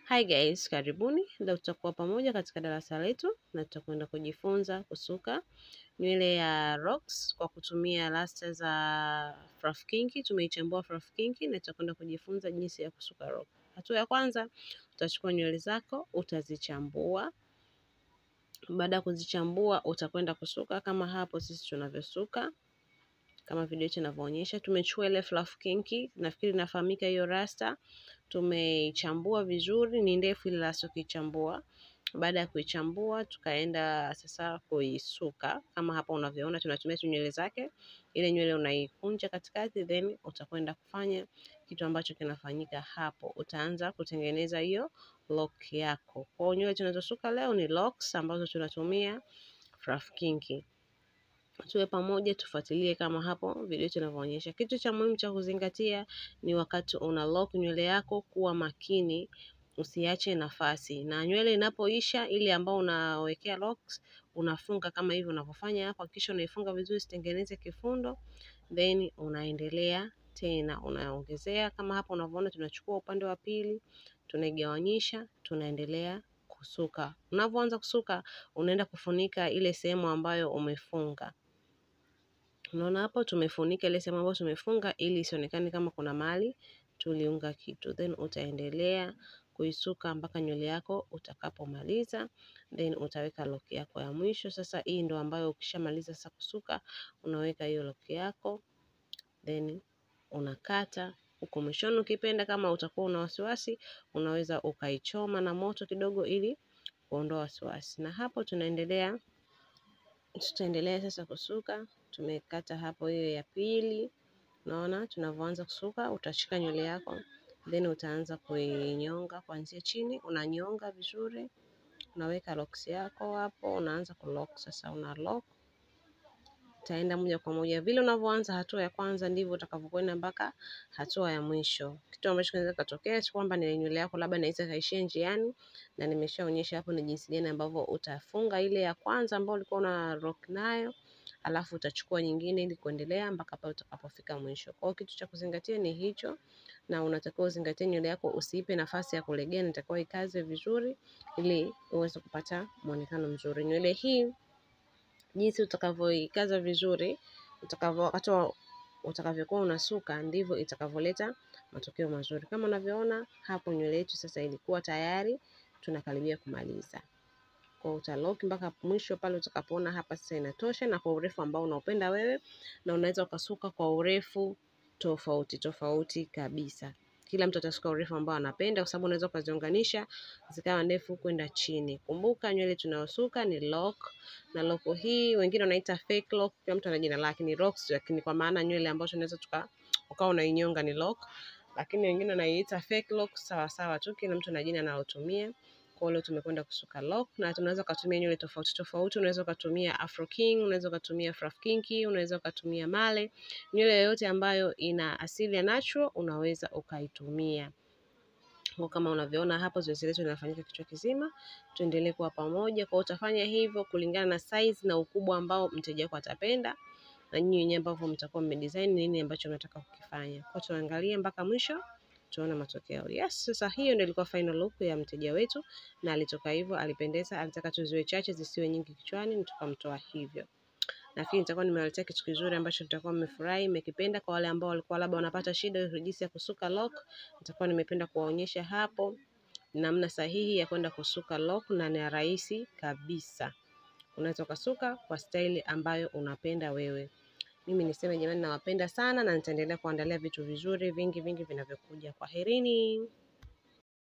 Hi guys, karibuni. Leo tutakuwa pamoja katika darasa letu na tutakwenda kujifunza kusuka nywele ya rocks kwa kutumia rasta za fluff kinky. Tumeichambua fluff kinky na tutakwenda kujifunza jinsi ya kusuka rock. Hatua ya kwanza, utachukua nywele zako utazichambua. Baada ya kuzichambua, utakwenda kusuka kama hapo sisi tunavyosuka kama video yetu inavyoonyesha. Tumechukua ile fluff kinky, nafikiri inafahamika hiyo rasta tumeichambua vizuri, ni ndefu ile rasta ukiichambua. Baada ya kuichambua, tukaenda sasa kuisuka kama hapa unavyoona, tunatumia tu nywele zake. Ile nywele unaikunja katikati, then utakwenda kufanya kitu ambacho kinafanyika hapo. Utaanza kutengeneza hiyo lock yako. Kwa nywele tunazosuka leo ni locks ambazo tunatumia fluff kinky tuwe pamoja, tufuatilie kama hapo video yetu inavyoonyesha. Kitu cha muhimu cha kuzingatia ni wakati una lock nywele yako, kuwa makini, usiache nafasi, na nywele inapoisha ile ambao unawekea locks, unafunga kama hivi unavyofanya hapo. Hakikisha unaifunga vizuri, usitengeneze kifundo, then unaendelea tena unaongezea kama hapo unavyoona. Tunachukua upande wa pili, tunaigawanyisha, tunaendelea kusuka. Unavyoanza kusuka, unaenda kufunika ile sehemu ambayo umefunga. Unaona hapo tumefunika ile sehemu ambayo tumefunga ili isionekane kama kuna mahali tuliunga kitu, then utaendelea kuisuka mpaka nywele yako utakapomaliza, then utaweka lock yako ya mwisho. Sasa hii ndo ambayo ukishamaliza sasa kusuka, unaweka hiyo lock yako, then unakata huko mwishoni. Ukipenda kama utakuwa una wasiwasi, unaweza ukaichoma na moto kidogo ili kuondoa wasiwasi. Na hapo tunaendelea tutaendelea sasa kusuka. Tumekata hapo hiyo ya pili, unaona tunavyoanza kusuka. Utashika nywele yako then utaanza kuinyonga kuanzia chini, unanyonga vizuri, unaweka locks yako hapo, unaanza kulock sasa. Una lock, utaenda moja kwa moja vile unavyoanza hatua ya kwanza, ndivyo utakavyokwenda mpaka hatua ya mwisho. Kitu ambacho kinaweza katokea si kwamba ni nywele yako labda inaweza kaishia njiani, na nimeshaonyesha hapo ni jinsi gani ambavyo utafunga ile ya kwanza ambayo ulikuwa una rock nayo alafu utachukua nyingine ili kuendelea mpaka pale utakapofika mwisho. Kwa hiyo kitu cha kuzingatia ni hicho, na unatakiwa uzingatie nywele yako, usiipe nafasi ya kulegea, inatakiwa ikaze vizuri ili uweze kupata muonekano mzuri. Nywele hii jinsi utakavyoikaza vizuri, utakavyo wakati utakavyokuwa unasuka ndivyo itakavyoleta matokeo mazuri. Kama unavyoona hapo, nywele yetu sasa ilikuwa tayari, tunakaribia kumaliza kwa utalock mpaka mwisho pale utakapoona hapa sasa inatosha, na kwa urefu ambao unaupenda wewe, na unaweza ukasuka kwa urefu tofauti tofauti kabisa. Kila mtu atasuka urefu ambao anapenda, kwa sababu unaweza ukaziunganisha zikawa ndefu kwenda chini. Kumbuka nywele tunayosuka ni lock, na lock hii wengine wanaita fake lock, kila mtu ana jina lake, ni locks, lakini kwa maana nywele ambayo tunaweza tuka ukawa unainyonga ni lock, lakini wengine wanaiita fake lock, sawa sawa tu, kila mtu ana jina analotumia. Kwa leo tumekwenda kusuka lock na tunaweza kutumia nywele tofauti tofauti. Unaweza ukatumia afro king, unaweza ukatumia fluff kinky, unaweza ukatumia male. Nywele yoyote ambayo ina asili ya natural unaweza ukaitumia. Kwa kama unavyoona hapo, zoezi letu linafanyika kichwa kizima. Tuendelee kuwa pamoja. Kwa utafanya hivyo kulingana na size na ukubwa ambao mteja wako atapenda, na nyinyi wenyewe ambavyo mtakuwa mmedesign nini ambacho mnataka kukifanya. Kwa tuangalie mpaka mwisho tuone matokeo. Yes, sasa hiyo ndio ilikuwa final look ya mteja wetu, na alitoka hivyo, alipendeza. Alitaka tuziwe chache zisiwe nyingi kichwani, na tukamtoa hivyo. Nafikiri nitakuwa nimewaletea kitu kizuri ambacho mtakuwa mmefurahi, mmekipenda. Kwa wale ambao walikuwa labda wanapata shida jinsi ya kusuka lock, nitakuwa nimependa kuwaonyesha hapo namna sahihi ya kwenda kusuka lock, na ni rahisi kabisa. Unaweza ukasuka kwa staili ambayo unapenda wewe. Mimi niseme jamani, nawapenda sana na nitaendelea kuandalia vitu vizuri vingi vingi vinavyokuja. Kwaherini.